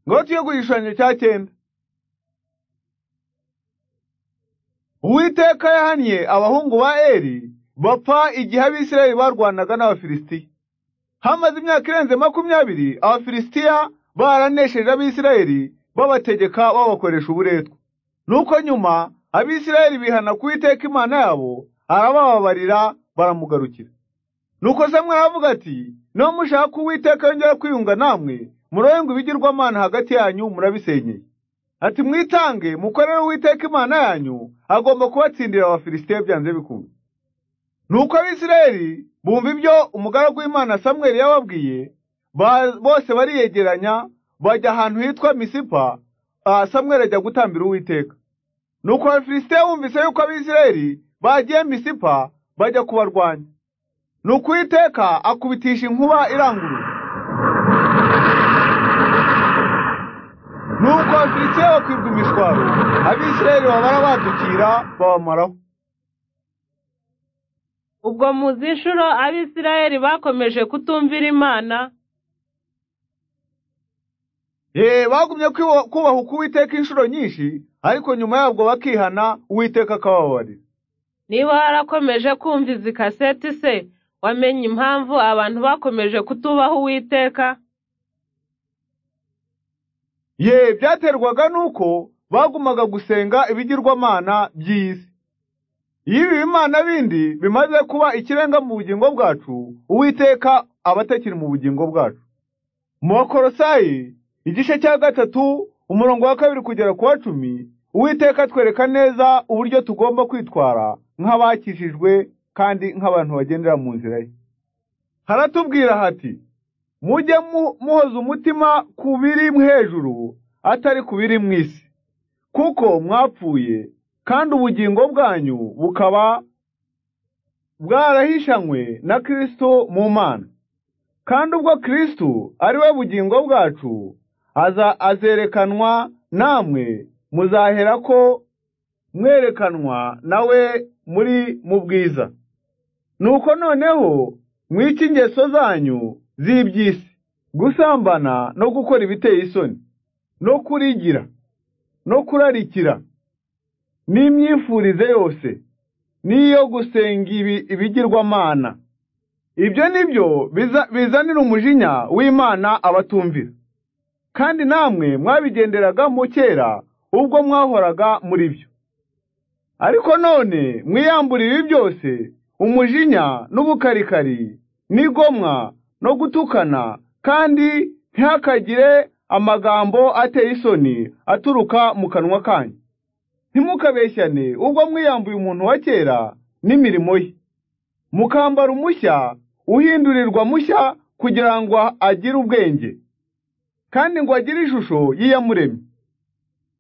ingoti yo guhishanya icyakenda uwiteka yahannye abahungu ba eri bapfa igihe abisirayeli barwanaga n'abafilisitiya hamaze imyaka irenze makumyabiri abafilisitiya baranesheje abisirayeli babategeka babakoresha uburetwa nuko nyuma abisirayeli bihana ku witeka imana yabo arabababarira baramugarukira nuko samweli aravuga ati niba mushaka uwiteka yongera kwiyunga namwe murenga ibigirwamana hagati yanyu murabisenyeye ati mwitange mukorere uwiteka imana yanyu agomba kubatsindira abafilisitiya byanze bikunze nuko abisirayeli bumva ibyo umugaragu w'imana samweli yababwiye bose bariyegeranya bajya ahantu hitwa misipa samweli ajya gutambira uwiteka nuko abafilisitiya bumvise yuko abisirayeli bagiye misipa bajya kubarwanya nuko uwiteka akubitisha inkuba iranguruye nuko abafilisitiya bakwibwa imishwaro abisirayeli babara badukira babamaraho ubwo muzi inshuro abisirayeli bakomeje kutumvira imana ye bagumye kubaha uko uwiteka inshuro nyinshi ariko nyuma yabwo bakihana uwiteka akababarira niba warakomeje kumva izi kaseti se wamenye impamvu abantu bakomeje kutubaha uwiteka ye byaterwaga n'uko bagumaga gusenga ibigirwamana by'isi iyo ibi bimana bindi bimaze kuba ikirenga mu bugingo bwacu uwiteka aba atakiri mu bugingo bwacu mu bakorosayi igice cya gatatu umurongo wa kabiri kugera ku wa cumi uwiteka atwereka neza uburyo tugomba kwitwara nk'abakishijwe kandi nk'abantu bagendera mu nzira ye haratubwira hati mujye muhoza umutima ku biri hejuru atari ku biri mu isi kuko mwapfuye kandi ubugingo bwanyu bukaba bwarahishanywe na kirisito mu mana kandi ubwo kirisito ari we bugingo bwacu aza azerekanwa namwe muzahera ko mwerekanwa nawe muri mu bwiza nuko noneho mwica ingeso zanyu z'iby'isi gusambana no gukora ibiteye isoni no kurigira no kurarikira n'imyifurize yose n'iyo gusenga ibigirwamana ibyo ni byo bizanira umujinya w'imana abatumvira kandi namwe mwabigenderagamo mu kera ubwo mwahoraga muri byo ariko none mwiyambura ibi byose umujinya n'ubukarikari n'igomwa no gutukana kandi ntihakagire amagambo ateye isoni aturuka mu kanwa kanyu ntimukabeshyane ubwo mwiyambuye umuntu wa kera n'imirimo ye mukambara umushya uhindurirwa mushya kugira ngo agire ubwenge kandi ngo agire ishusho y'iyamuremye